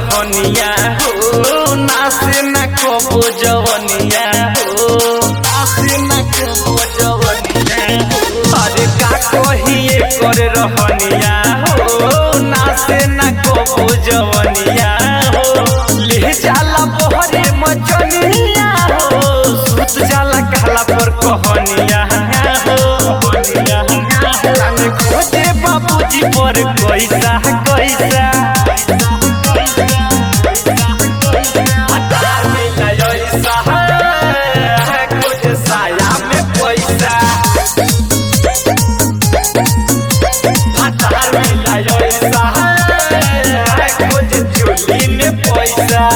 रहनिया हो नासे न कबो जवनिया हो नासे न कबो जवनिया हो अरे का कहिए कर रहनिया हो नासे न कबो जवनिया हो ले जाला बहरे मचनिया हो सुत जाला कहला पर कहनिया हो कहनिया जाने खोजे बाबूजी पर कैसा कैसा हजार मिला ऐसा है, कुछ साया में पैसा हजार मिला ऐसा है, कुछ चोली में पैसा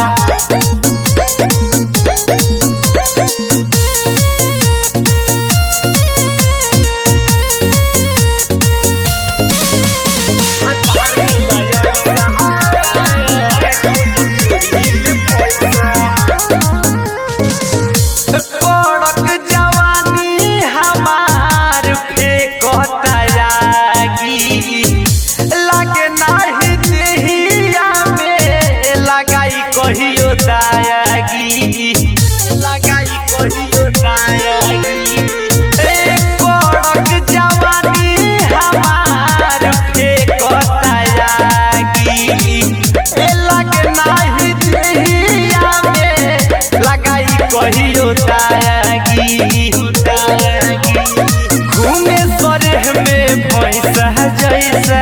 कड़क जवानी हमार फेंकता यागी लागे नाही देहिया में लगाई कहियो दायागी लगाई कहियो दायागी ए कड़क जवानी हमार फेंकता यागी ए लागे नाही देहिया में लगाई कहियो दायागी दायागी घूमे सरेह में भैंसा जैसा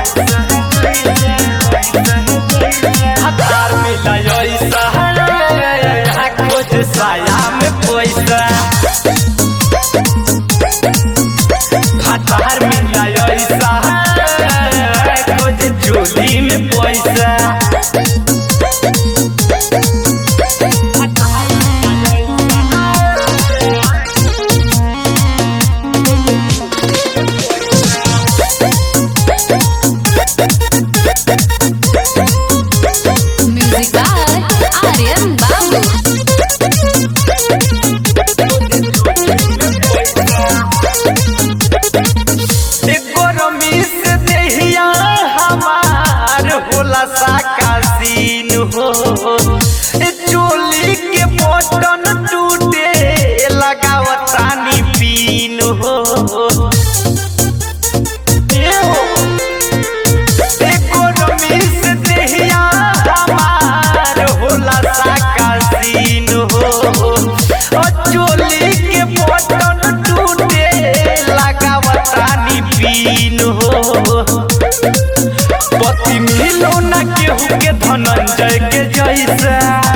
हजार मिला ऐसा कुछ साया में पैसा हजार मिला ऐसा कुछ चोली में पैसा Music by Aryan Babu. गरमी से देहिया हमार होला साका सीन हो ए चोली के बटन टूटे लगावतानी पीन हो ए हो ए गरमी से देहिया हमार होला साका सीन हो ओ चोली के बटन टूटे लगावतानी पीन हो पति मिलो न केहू के धनंजय के जैसा